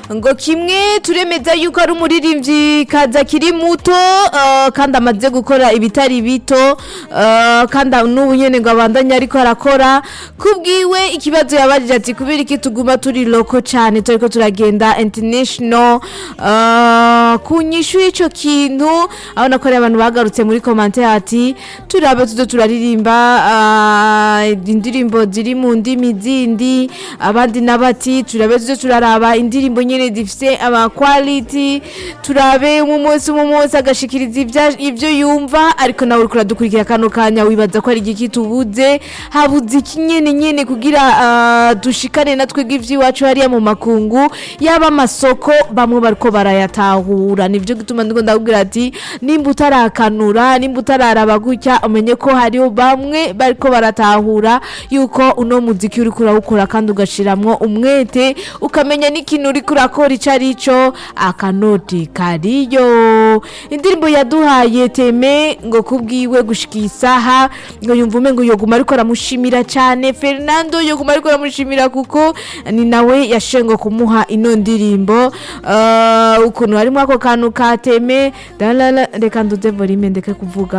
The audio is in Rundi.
ngo kimwe turemeza yuko ari umuririmbyi kaza kiri muto eh, kandi amaze gukora ibitari bito eh, kandi n'ubu nyene ngo abandanye ariko arakora kubwiwe ikibazo yabajije ati kubera iki tuguma turi loko cane turiko turagenda international eh, ku nyishu y'ico kintu aho nakoreye abantu bagarutse muri commentaire ati turabe tuzo turaririmba eh, indirimbo ziri mu ndimi zindi abandi nabati turabe tuzo turaraba indirimbo nyene zifise ama quality turabe mu munsi mu munsi agashikiriza ivya- ivyo yumva ariko nawe uriko uradukurikira kano kanya wibaza ko ari igiki tubuze habuze iki nyene nyene kugira ah, dushikane natwe ivy'iwacu hariya mu makungu yaba amasoko bamwe bariko barayatahura nivyo gituma ndiko ndakubwira ati nimba utarakanura nimba utararaba gutya umenye ko hariho bamwe bariko baratahura yuko uno muziki uriko urawukora kandi ugashiramwo umwete ukamenya n'ikintu uriko urakora ico ari co akanoti kariyo indirimbo yaduhaye teme ngo kubwiwe gushika isaha ngo yumva umengo yoguma ariko aramushimira cane fernando yoguma ariko aramushimira kuko ni nawe yashengo kumuha ino ndirimbo uh, ukuntu harimo ako kantu ka teme dalala reka nduze volume ndeke kuvuga